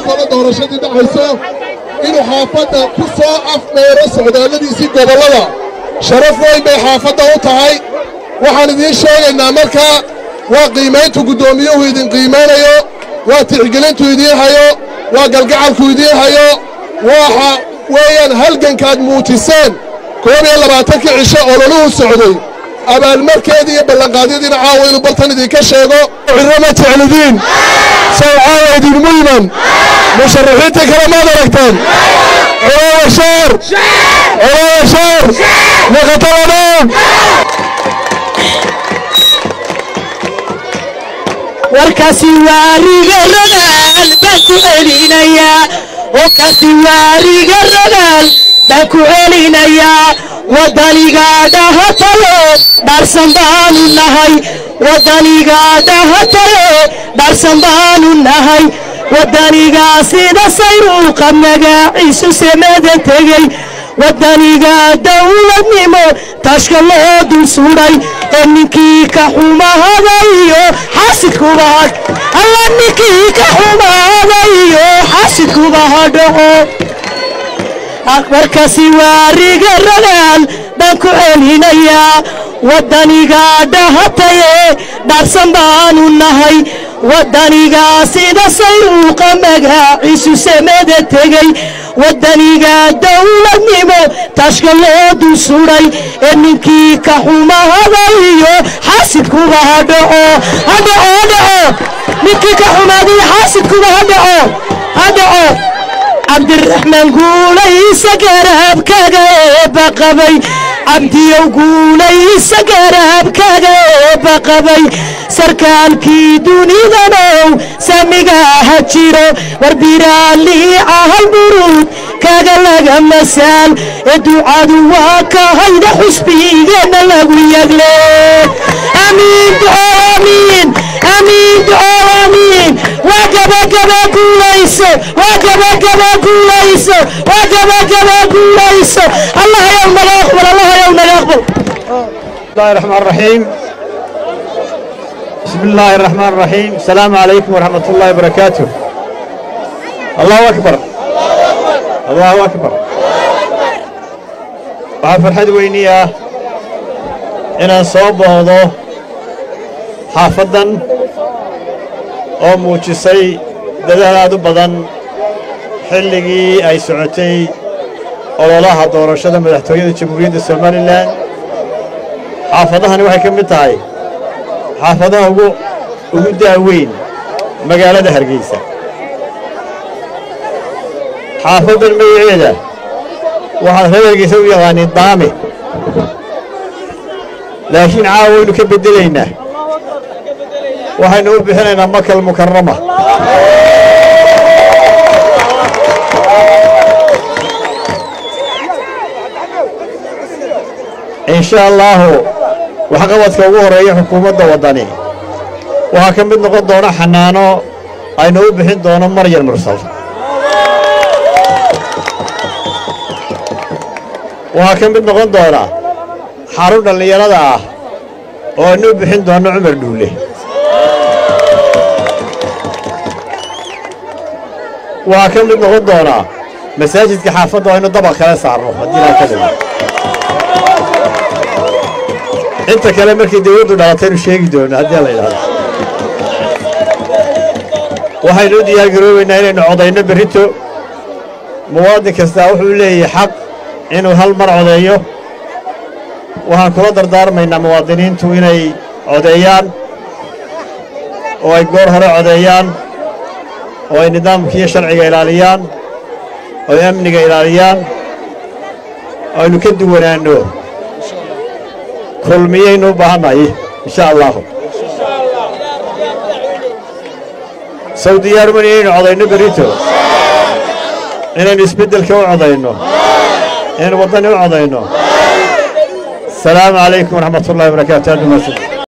kale doorashadii dhacayso inuu xaafadda ku soo afmeero socdaalladiisii gobollada sharaf weyn bay xaafadda u tahay waxaan idiin sheegaynaa markaa waa qiimayntu guddoomiyuhu idin qiimaynayo waa tixgelintu idiin hayo waa galgacalku idiin hayo waxa weeyaan halgankaad muujiseen koob iyo labaatankii cisho ololuhu socday abaalmarkeedii iyo ballanqaadyadiina caawa inuu bartan idinka sheego cirro ma jeclidiin sow caawa idinmu iman musharaxiintii kale maad aragteen colowa shaar colowa shaar naqataladhow warkaasi waariga ragaal baan ku celinayaa warkaasi waariga ragaal baan ku celinayaa wadanigaadhaha tayo dhaarsan baanu nahay wadanigaadhaha tayo dhaarsan baanu nahay wadanigaa sida sayruuqa magaciisu samada tegey wadaniga dawladnimo tashka loo dul sudhay ee ninkii ka xumahada iyo xaasidkuba had alla ninkii ka xumahada iyo xaasidkuba ha dhaco markaasi waariga ragaal baan ku celinayaa wadaniga dhahataye dhaarsan baanu nahay wadanigaa sida sayruuqa magaciisu samada tegey wadaniga dawladnimo tashka loo dul sudhay ee ninkii ka xumahada iyo xaasidkuba ha dhaco ha dhaco ha dhaco ninkii ka xumaada iyo xaasidkuba ha dhaco ha dhaco cabdiraxmaan guulaysa garaabkaaga eebba qabay cabdiyow guulaysa garaabkaaga eebba qabay sarkaalkii dunidanow samigaha jiro warbiraalliica halburuud kaga laga masaal ee ducadu waa ka hayda xusbigeenna lagu yagle amiin duco amiin amiin duco amiin waa gabagaba guulayso waa gabagaba guulayso waa gabagaba guulayso allah yow naga aqbal allah yow naga aqbal الله الرحمن الرحيم بسم الله الرحمن الرحيم السلام عليكم ورحمة الله وبركاته الله أكبر الله أكبر waxaa farxad weyni ah inaan soo boohdo xaafaddan oo muujisay dadaal aad u badan xilligii ay socotay ololaha doorashada madaxtooyada jamhuuriyadda somalilan xaafadahani waxay ka mid tahay xaafadaha ugu ugu daaweyn magaalada hargeysa xaafaddan magaceeda waxaad reer hargeysa u yaqaaniin daame laakiin caawa waynu ka beddelaynaa waxaynu u bixinaynaa makal mukarama in sha allaahu waxqabadka ugu horreeya xukuumadda waddani waxaa ka mid noqon doona xanaano aynu u bixin doono maryar mursal waxaa ka mid noqon doona xarun dhallinyarada ah oo aynu u bixin doonno cumar dhuule waxaa ka mid noqon doona masaajidka xaafadda aynu dabaq kala saarno haddii laa ka dhigo inta kale markii dawladdu dhalataynu sheegi doono haddii la yidhahdo waxaynu u diyaargaroobaynaa inaynu codayno berrito muwaadin kastaa wuxuu leeyahay xaq inuu hal mar codeeyo waxaan kula dardaarmaynaa muwaadiniintu inay codeeyaan oo ay goor hore codeeyaan oo ay nidaamkiiyo sharciga ilaaliyaan oo ay amniga ilaaliyaan oo aynu ka duwanaanno kulmiyaynu u baahannahay insha allaahu sow diyaarman inaynu codayno berito inaynu isbeddelka u codayno inaynu waddani u codayno asalaamu calaykum waraxmat ullahi wabarakaatu aad umaadsan